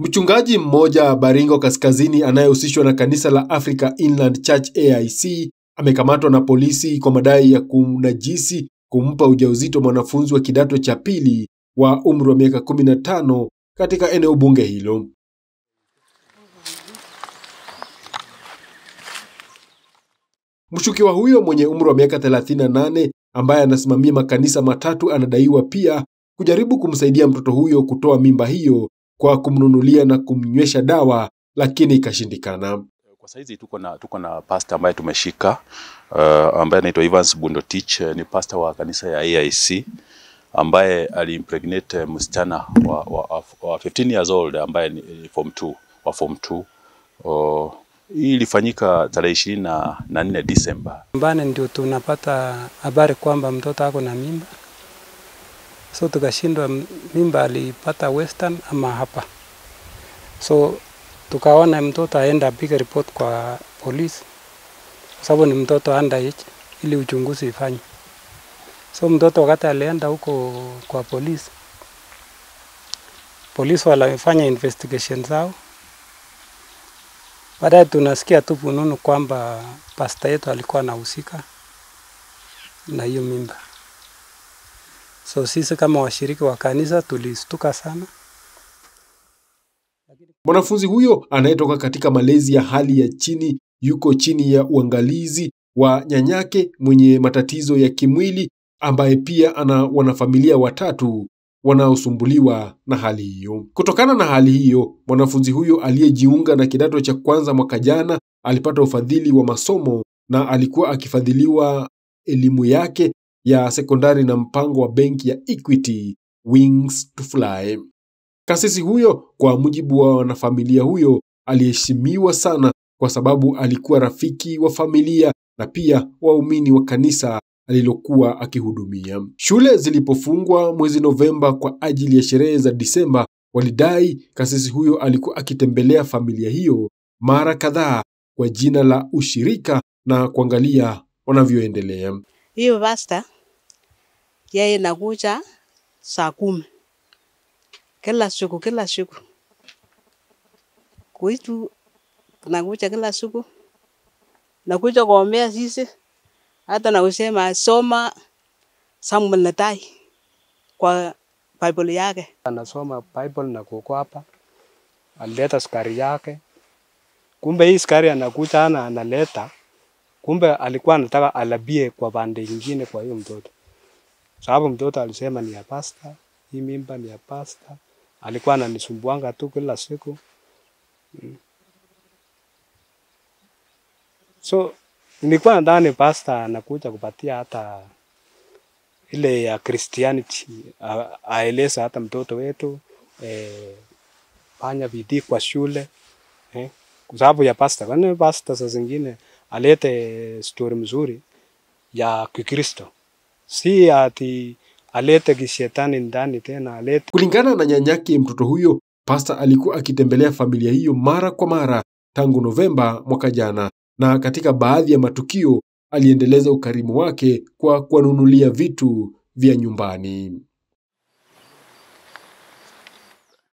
Mchungaji mmoja Baringo Kaskazini anayehusishwa na kanisa la Africa Inland Church AIC amekamatwa na polisi kwa madai ya kumnajisi kumpa ujauzito mwanafunzi wa kidato cha pili wa umri wa miaka 15 katika eneo bunge hilo. Mshukiwa huyo mwenye umri wa miaka 38 ambaye anasimamia makanisa matatu anadaiwa pia kujaribu kumsaidia mtoto huyo kutoa mimba hiyo kwa kumnunulia na kumnywesha dawa lakini ikashindikana. Kwa saizi tuko na tuko na pastor ambaye tumeshika uh, ambaye anaitwa Evans Bundotich ni pastor wa kanisa ya AIC ambaye aliimpregnate msichana wa, wa, wa 15 years old ambaye ni form 2 wa form 2 uh, hii ilifanyika tarehe ishirini na nne Disemba. Nyumbani ndio tunapata habari kwamba mtoto ako na mimba, so tukashindwa mimba alipata Western ama hapa, so tukaona mtoto aenda apige report kwa polisi, kwa sababu ni mtoto underage, ili uchunguzi ifanye. So mtoto wakati alienda huko kwa polisi, polisi walifanya investigation zao Baadaye tunasikia tu fununu kwamba pasta yetu alikuwa anahusika na hiyo mimba. So sisi kama washiriki wa kanisa tulistuka sana. Mwanafunzi huyo anayetoka katika malezi ya hali ya chini yuko chini ya uangalizi wa nyanyake mwenye matatizo ya kimwili ambaye pia ana wanafamilia watatu wanaosumbuliwa na hali hiyo. Kutokana na hali hiyo, mwanafunzi huyo aliyejiunga na kidato cha kwanza mwaka jana alipata ufadhili wa masomo na alikuwa akifadhiliwa elimu yake ya sekondari na mpango wa benki ya Equity Wings to Fly. Kasisi huyo, kwa mujibu wa wanafamilia huyo, aliheshimiwa sana kwa sababu alikuwa rafiki wa familia na pia waumini wa kanisa alilokuwa akihudumia. Shule zilipofungwa mwezi Novemba kwa ajili ya sherehe za Disemba, walidai kasisi huyo alikuwa akitembelea familia hiyo mara kadhaa kwa jina la ushirika na kuangalia wanavyoendelea. Hiyo pasta yeye nakuja saa kumi kila siku kila siku kuitu nakuja kila siku nakuja kuombea sisi hata na kusema soma Samuel Natai kwa Bible yake. Anasoma Bible na kuko hapa, alileta skari yake. Kumbe hii skari anakuja ana analeta, kumbe alikuwa anataka alabie kwa pande ingine kwa hiyo mtoto, sababu mtoto alisema ni ya pasta, hii mimba ni ya pasta. Alikuwa ananisumbuanga tu kila siku mm. So nilikuwa nadhani pasta anakuja kupatia hata ile ya Christianity, aeleza hata mtoto wetu eh, fanya bidii kwa shule eh, kwa sababu ya pasta. Kwani pasta saa zingine alete story mzuri ya Kikristo, si ati alete kishetani ndani tena alete. Kulingana na nyanyake mtoto huyo, pasta alikuwa akitembelea familia hiyo mara kwa mara tangu Novemba mwaka jana na katika baadhi ya matukio aliendeleza ukarimu wake kwa kuwanunulia vitu vya nyumbani.